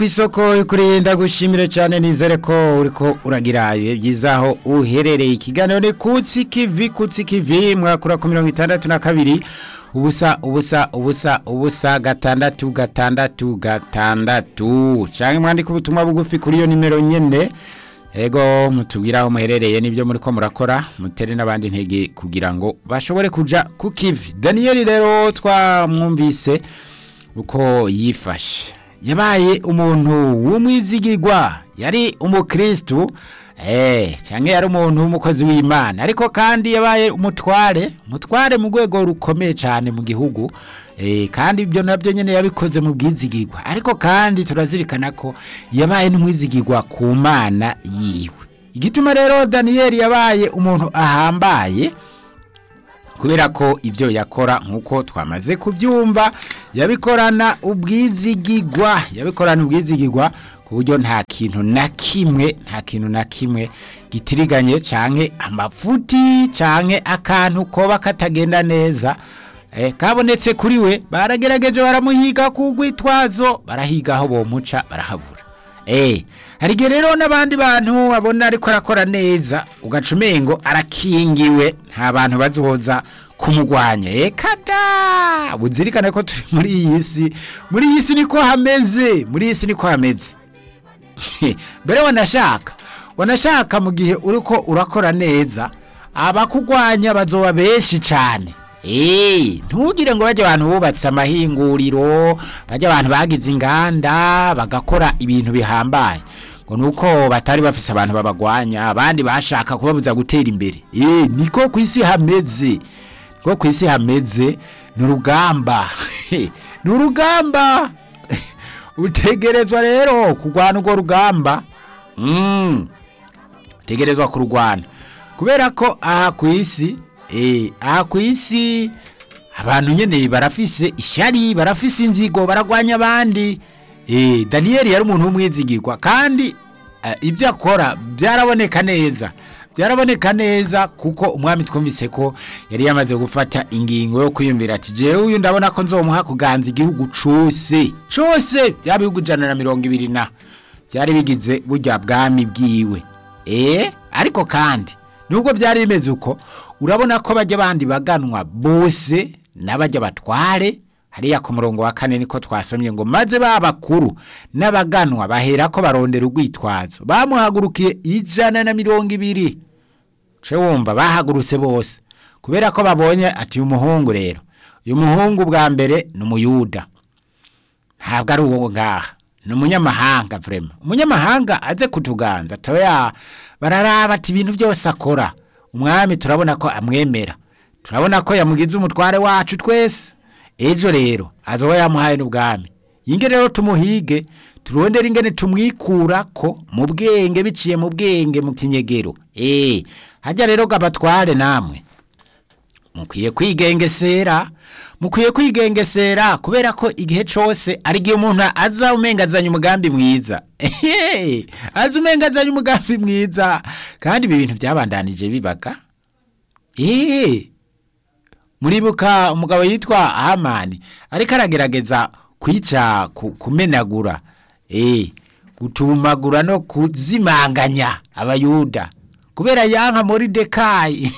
isoko kurinda gushimire cyane nizere ko uriko uragira ibihe byiza aho uherereye ikiganiro ni kutsi kivi kutsi kivi mwakura ku mirongo itandatu na kabiri ubusa ubusa ubusa ubusa gatandatu gatandatu gatandatu cyangwa mwandika ubutumwa bugufi kuri iyo nimero nyine ego mutubwira aho muherereye n'ibyo muri ko murakora mutere n'abandi ntege kugira ngo bashobore kuja ku kivi daniyeli rero twamwumvise uko yifashe yabaye umuntu w'umwizigirwa yari umukristu eh cyangwa yari umuntu w'umukozi w'imana ariko kandi yabaye umutware umutware mu rwego rukomeye cyane mu gihugu eh kandi ibyo nabyo nyine yabikoze mu bwizigirwa ariko kandi turazirikana ko yabaye n'umwizigirwa ku mana yiwe igituma rero daniyeli yabaye umuntu ahambaye kubera ko ibyo yakora nk'uko twamaze kubyumva yabikorana ubwizigigwa yabikorana ubwizigigwa ku buryo nta kintu na kimwe nta kintu na kimwe gitiriganye canke amafuti canke akantu koba katagenda neza eh, kabonetse kuri we baragerageje baramuhiga ku rwitwazo barahiga aho bomuca barahabura eh hari igihe rero n'abandi bantu babona ariko arakora neza ugaca umengo arakingiwe nta bantu bazoza kumugwanya eka da buzirikane ko turi muri iyi si muri iyi si niko hameze muri iyi si niko hameze mbere wanashaka wanashaka mu gihe uriko urakora neza abakugwanya bazoba benshi cyane Eh, ntugire ngo bajye abantu bubatse amahinguriro bajye abantu bagize inganda bagakora ibintu bihambaye ngo nuko batari bafise abantu babagwanya abandi bashaka kubabuza gutera imbere eh niko ku isi hameze niko ku isi hameze ni urugamba ni urugamba utegerezwa rero kurwana urwo rugamba mm. utegerezwa kurwana kubera ko aha ku isi eh aha ku isi abantu nyene barafise ishari barafise inzigo baragwanya abandi eh Daniel yari umuntu w'umwizigirwa kandi uh, ibyo akora byaraboneka neza byaraboneka neza kuko umwami twumvise ko yari yamaze gufata ingingo yo kwiyumvira ati jewe uyu ndabona ko nzomuha kuganza igihugu cose cose bya bihugu ijana na mirongo ibiri na byari bigize burya bwami bwiwe eh ariko kandi nubwo byari bimeze uko urabona ko bajya bandi baganwa bose n'abajya batware hariya ku murongo wa kane niko twasomye ngo maze babakuru n'abaganwa bahera ko barondera urwitwazo bamuhagurukiye ijana na mirongo ibiri ce wumva bahagurutse bose kubera ko babonye ati uyu muhungu rero uyu muhungu bwa mbere ni umuyuda ntabwo ari uwo ngaha ni umunyamahanga vrema umunyamahanga aze kutuganza toya bararaba ati ibintu byose akora umwami turabona ko amwemera turabona ko yamugize umutware wacu twese ejo rero azoba yamuhaye n'ubwami yinge rero tumuhige turondere ingene tumwikura ko mu bwenge biciye mu bwenge mu kinyegero eh hajya rero gabatware namwe mukwiye kwigengesera mukwiye kwigengesera kubera ko igihe cyose ari igihe umuntu aza umengazanya umugambi mwiza aza umengazanya umugambi mwiza kandi ibi bintu byabandanije bibaga eee muribuka umugabo yitwa hamani ariko aragerageza kwica kumenagura eee gutumagura no kuzimanganya abayuda kubera yanka muri dekayi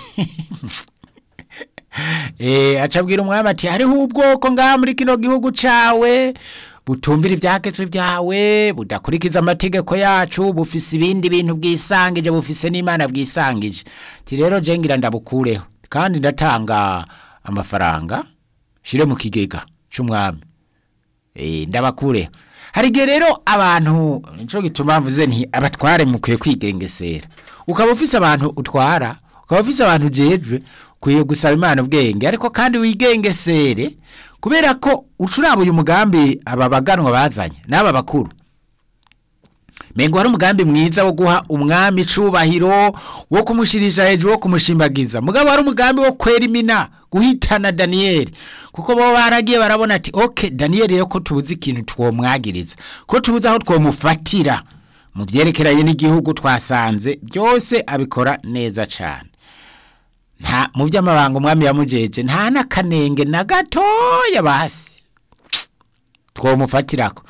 eh acabwira umwami ati hariho ubwoko ngaha muri kino gihugu cawe butumvira ibyaketswe byawe budakurikiza amategeko yacu bufise ibindi bintu bwisangije bufise n'imana bwisangije ati rero je ngira ndabukureho kandi ndatanga amafaranga shire mu kigega c'umwami eh ndabakureho hari igihe rero abantu nico gituma mvuze nti abatware mukwiye kwigengesera ukaba ufise abantu utwara ukaba ufise abantu ujejwe ukwiye gusaba imana ubwenge ariko kandi wigengesere kubera ko ucuraba uyu mugambi aba baganwa bazanye n'aba bakuru mengo hari umugambi mwiza wo guha umwami icubahiro wo kumushirisha hejuru wo kumushimagiza mugabo hari umugambi wo kwera imina guhitana daniyeli kuko bo baragiye barabona ati oke daniyeli rero ko tubuze ikintu twomwagiriza ko tubuze aho twomufatira mu byerekeranye n'igihugu twasanze byose abikora neza cyane nta mu by'amabanga umwami yamujeje nta n'akanenge na gatoya basi twomufatirako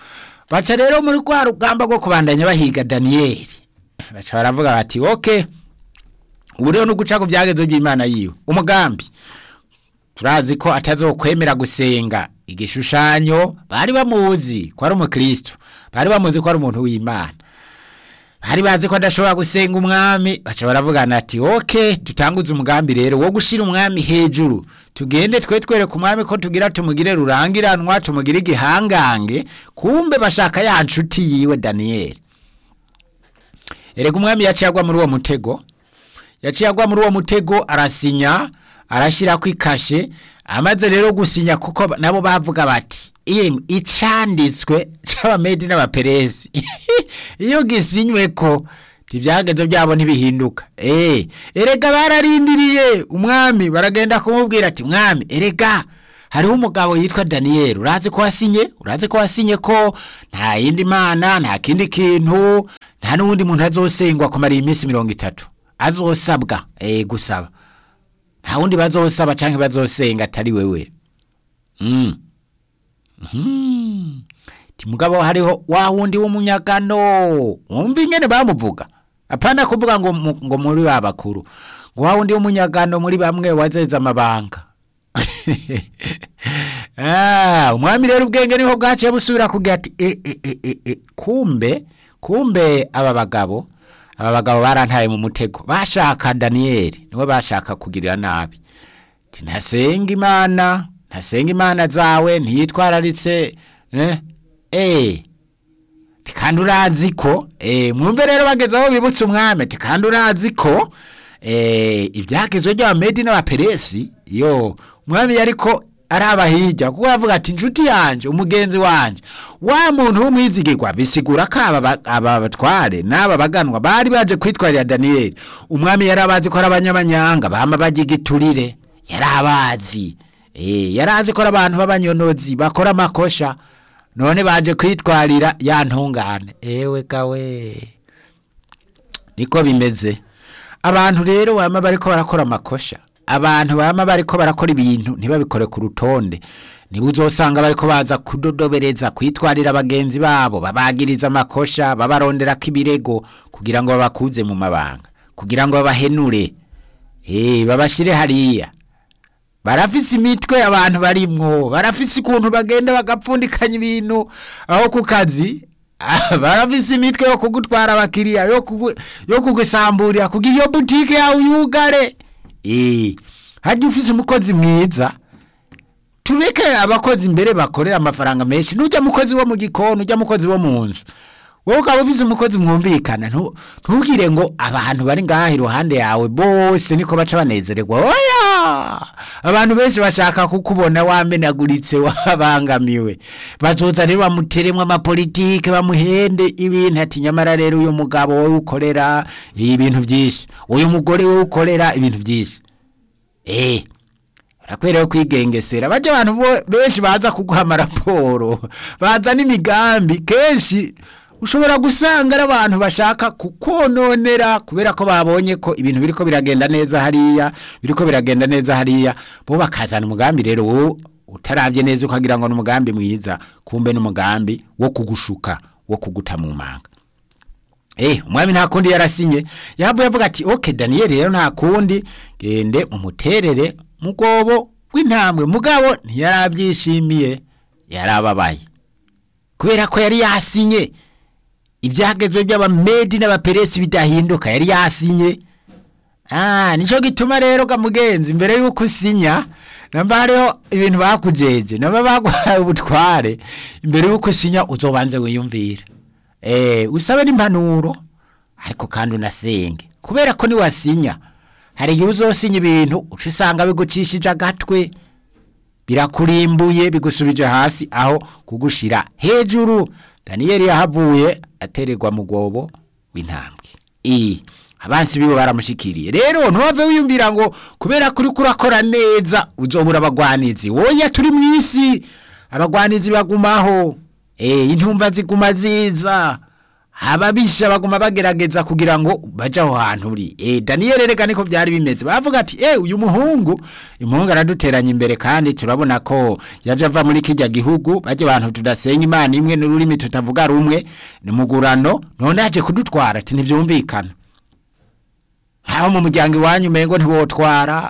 baca rero muri rwa rugamba rwo kubandanya bahiga daniyeli baca baravuga bati oke ubu rero ni uguca ku byagezo by'imana yiwe umugambi turazi ko atazokwemera gusenga igishushanyo bari bamuzi ko ari umukristo bari bamuzi ko ari umuntu w'imana bari bazi ko adashobora gusenga umwami baca baravugana ati oke dutanguze umugambi rero wo gushyira umwami hejuru tugende twe twereka umwami ko tugira tumugire rurangiranwa tumugire igihangange kumbe bashaka ya nshuti yiwe daniyeli erega umwami yaciye agwa muri uwo mutego yaciye agwa muri uwo mutego arasinya arashyira ku ikashe amaze rero gusinya kuko nabo bavuga bati icanditswe c'abamedi n'abaperesi iyo gisinywe ko ibyagezo byabo ntibihinduka eh erega bararindiriye umwami baragenda kumubwira ati mwami erega hariho umugabo yitwa daniyeli urazi ko wasinye urazi ko wasinye ko nta yindi mana nta kindi kintu nta n'uwundi muntu azosengwa kumara iyi minsi mirongo itatu azosabwa eh gusaba nta wundi bazosaba canke bazosenga atari wewe mm. mm. ti mugabo hariho wa wundi w'umunyagano wumva ingene bamuvuga apana kuvuga ngo ngo muri babakuru ngo wa wundi w'umunyagano muri bamwe wazeza amabanga ah umwami rero ubwenge niho bwaciye busubira kugira ati e, e, e, e, e. kumbe kumbe aba bagabo aba bagabo barantaye mu mutego bashaka daniyeli niwe bashaka kugirira nabi ntasenga imana ntasenga imana zawe ntiyitwararitse eh eh kandi urazi ko eh mwumve rero bageze aho bibutse umwami kandi urazi ko eh ibyagezwe by'abamedi n'abaperesi yo umwami yariko araba hirya kuko yavuga ati inshuti yanje umugenzi wanje wa muntu w'umwizigirwa bisigura ko aba batware n'aba baganwa bari baje kwitwarira daniyeli umwami yari abazi ko ari abanyamanyanga bama bagigiturire yari abazi yari azi ko ari abantu b'abanyonozi bakora amakosha none baje kwitwarira ya ntungane ewe kawe niko bimeze abantu rero bama bariko barakora amakosha abantu bama bariko barakora ibintu ntibabikore ku rutonde niba uzosanga bariko baza kudodobereza kwitwarira bagenzi babo babagiriza amakosha babarondera ko ibirego kugira ngo babakuze mu mabanga kugira ngo babahenure eh babashire hariya barafise imitwe abantu barimwo barafise ukuntu bagenda bagapfundikanya ibintu aho ku kazi barafise imitwe yo kugutwara abakiriya yo kugusamburira kugira iyo butike yawe uyugare eh hajya ufise umukozi mwiza tureke abakozi imbere bakorera amafaranga menshi nujya mukozi wo mu gikoni ujya mukozi wo mu nzu wowe ukaba ufise umukozi mwumvikana ntugire ngo abantu bari ngaha iruhande yawe bose niko baca banezererwa oya abantu benshi bashaka kukubona wamenaguritse wabangamiwe bazoza rero bamuteremwo amapolitike bamuhende ibintu ati nyamara rero uyu mugabo wowe ukorera ibintu byinshi uyu mugore wowe ukorera ibintu byinshi eh urakwerewe kwigengesera bajya abantu benshi baza kuguha amaraporo baza n'imigambi kenshi ushobora gusanga ari abantu bashaka kukononera kubera ko babonye ko ibintu biriko biragenda neza hariya biriko biragenda neza hariya bo bakazana umugambi rero wowe utarabye neza ukagira ngo ni umugambi mwiza kumbe n'umugambi wo kugushuka wo kuguta mu manga Eh, umwami nta kundi yarasinye yavuye avuga ati okay Daniel rero nta kundi gende umuterere mugobo w'intambwe mugabo ntiyarabyishimiye yarababaye kubera ko yari yasinye ibyagezwe by'abamedi n'abaperesi bidahinduka yari yasinye ah nico gituma rero gamugenzi imbere yuko usinya namba hariho ibintu bakujeje namba bagwaye ubutware imbere yuko usinya uzobanze wiyumvira eh usabe n'impanuro ariko kandi unasenge kubera ko niwasinya hari igihe uzosinya ibintu uca usanga bigucishije agatwe birakurimbuye bigusubije hasi aho kugushira hejuru daniyeli yahavuye atererwa mu gobo w'intambwe iyi abansi biwe baramushikiriye rero ntuwave wiyumvira ngo kubera kuri kurakora neza uzobura abagwanizi woya turi mu isi abagwanizi bagumaho eh intumva ziguma ziza ababisha baguma bagerageza kugira ngo baje aho hantu uri eh Daniel reka niko byari bimeze bavuga ati eh uyu muhungu umuhungu araduteranya imbere kandi turabona ko yaje ava muri kijya gihugu baje abantu tudasenga imana imwe n'ururimi tutavuga rumwe ni mugurano none aje kudutwara ati ntivyumvikana nkaho mu muryango iwanyu umengo ntiwotwara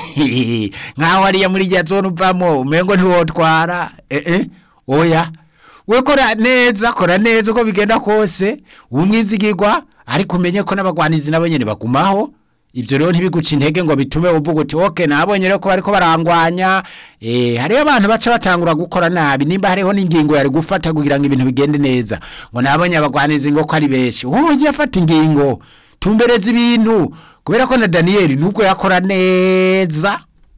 nkaho hariya muri rya zone uvamo umengo ntiwotwara eh eh oya we kora neza kora neza uko bigenda kose umwizigirwa ariko umenye ko n'abagwanizi nabo nyene bagumaho ibyo rero ntibiguca intege ngo bitume uvuga uti oke nabonye rero ko bariko barangwanya eh hariyo abantu baca batangura gukora nabi nimba hariho n'ingingo yari gufata kugira ngo ibintu bigende neza ngo nabonye abagwanizi ngo ko ari benshi wowe yafata ingingo tumbereza ibintu kubera ko na Daniel nubwo yakora neza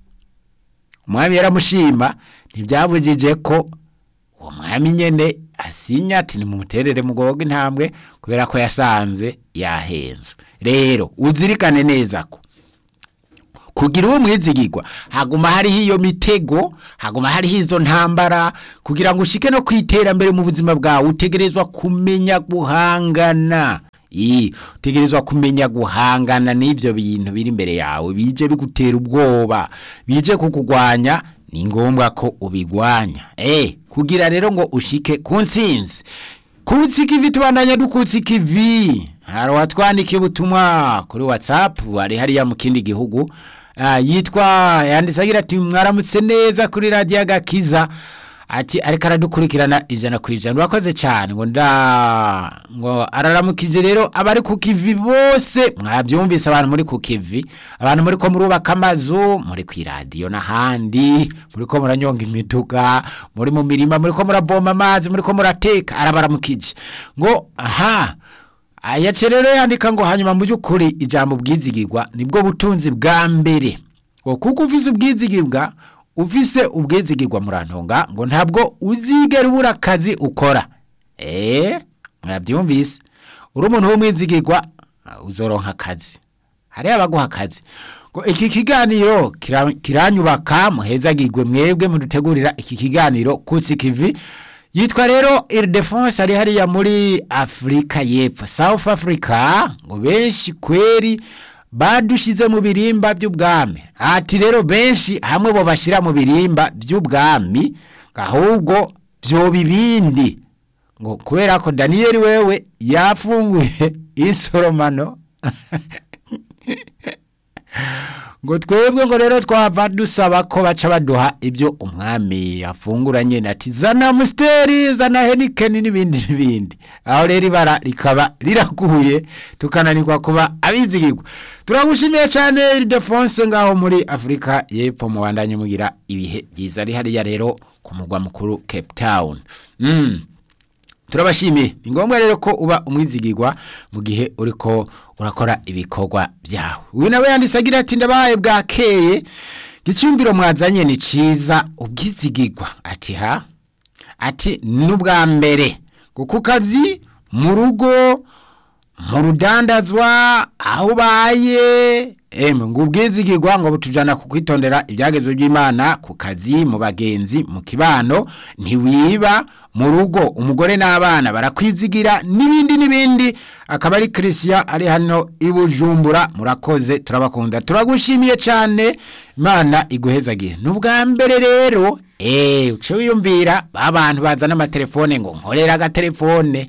umwami yaramushima ntibyabujije ko uwo mwami nyene asinya ati nimumuterere mugogo intambwe kubera ko yasanze yahenzwe rero uzirikane neza ko kugira uwo mwizigirwa haguma hariho iyo mitego haguma hariho izo ntambara kugira ngo ushike no kwiterambere mu buzima bwawe utegerezwa kumenya guhangana Ii, utegerezwa kumenya guhangana n'ivyo bintu biri imbere yawe bije bigutera ubwoba bije kukugwanya ni ngombwa ko ubigwanya eh kugira rero ngo ushike ku ntsinzi kutsika ivi tubandanya dukutsika ivi hari watwandikiye ubutumwa kuri whatsapp ari hariya mu kindi gihugu ah, yitwa yanditse agira ati mwaramutse neza kuri radiyo agakiza ati ariko aradukurikirana ijana ku ijana urakoze cyane ngo nda ngo araramukije rero abari ku kivi bose mwabyumvise abantu muri ku kivi abantu muri ko murubaka amazu muri ku iradiyo n'ahandi muri ko muranyonga imiduga muri mu mirima muri ko muravoma amazi muri ko murateka arabaramukije ngo aha ayace rero yandika ngo hanyuma mu by'ukuri ijambo bwizigirwa nibwo butunzi bwa mbere ngo kuko ufise ubwizigirwa ufise ubwizigirwa murantunga ngo ntabwo uzigera ubura akazi ukora eh mwabyumvise uri umuntu w'umwizigirwa uh, uzoronka akazi hariya abaguha akazi ngo iki kiganiro kira- kiranyubaka muhezagirwe mwebwe mudutegurira iki kiganiro kutsi kivi yitwa rero Ildefonse ari hariya muri Afrika y'Epfo South Africa ngo benshi kweri badushize mu birimba by'ubwami ati rero benshi hamwe bo bashyira mu birimba by'ubwami ahubwo byo bibindi ngo kubera ko daniyeli wewe yafunguye insoromano ngo twebwe ngo rero twava dusaba ko baca baduha ibyo umwami yafunguranye ati zana musiteri zana henikeni n'ibindi n'ibindi aho rero ibara rikaba riraguye tukananirwa kuba abizigirwa turagushimiye cyane Ildefonse ngaho muri afurika y'epfo mu bandanye mugira ibihe byiza ari hariya rero ku mugwa mukuru cape town mm. turabashimiye ni ngombwa rero ko uba umwizigirwa mu gihe uriko urakora ibikorwa byawe uyu nawe yanditse agira ati ndabahaye bwakeye gicumviro mwazanye ni ciza ubwizigirwa ati ha ati n'ubwa mbere ngo ku kazi mu rugo mu rudandazwa aho ubaye emwe ngo ubwizigirwa ngo butujana ku kwitondera ibyagezwe by'imana ku kazi mu bagenzi mu kibano ntiwiba mu rugo umugore n'abana barakwizigira n'ibindi n'ibindi akaba ari christian ari hano i bujumbura murakoze turabakunda turagushimiye cyane imana iguhezagire ni ubwa mbere rero eee uce wiyumvira ba bantu bazana amatelefone ngo nkorera agatelefone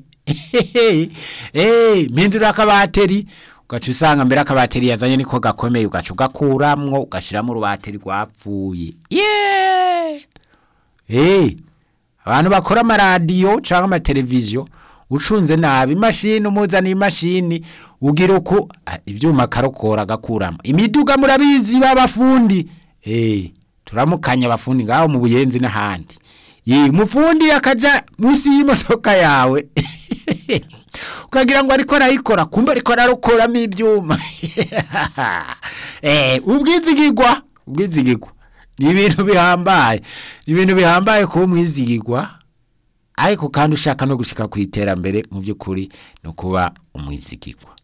eee mpindura akabateri ugaca usanga mbere akabateri yazanye niko gakomeye ugaca ugakuramwo ugashyiramo urubateri rwapfuye yeee eee abantu bakora amaradiyo cyangwa amateleviziyo ucunze nabi imashini umuzaniye imashini ugira uku ah, ibyuma akarokora agakuramo imiduga murabizi b'abafundi eee turamukanya abafundi ngaho mu buyenzi n'ahandi Ye, umufundi akaja munsi y'imodoka yawe ukagira ngo ariko arayikora kumbe ariko ararokoramo ibyuma eh ubwizigirwa ubwizigirwa ni ibintu bihambaye ni ibintu bihambaye kuba umwizigirwa ariko kandi ushaka no gushika ku iterambere mu by'ukuri no kuba umwizigirwa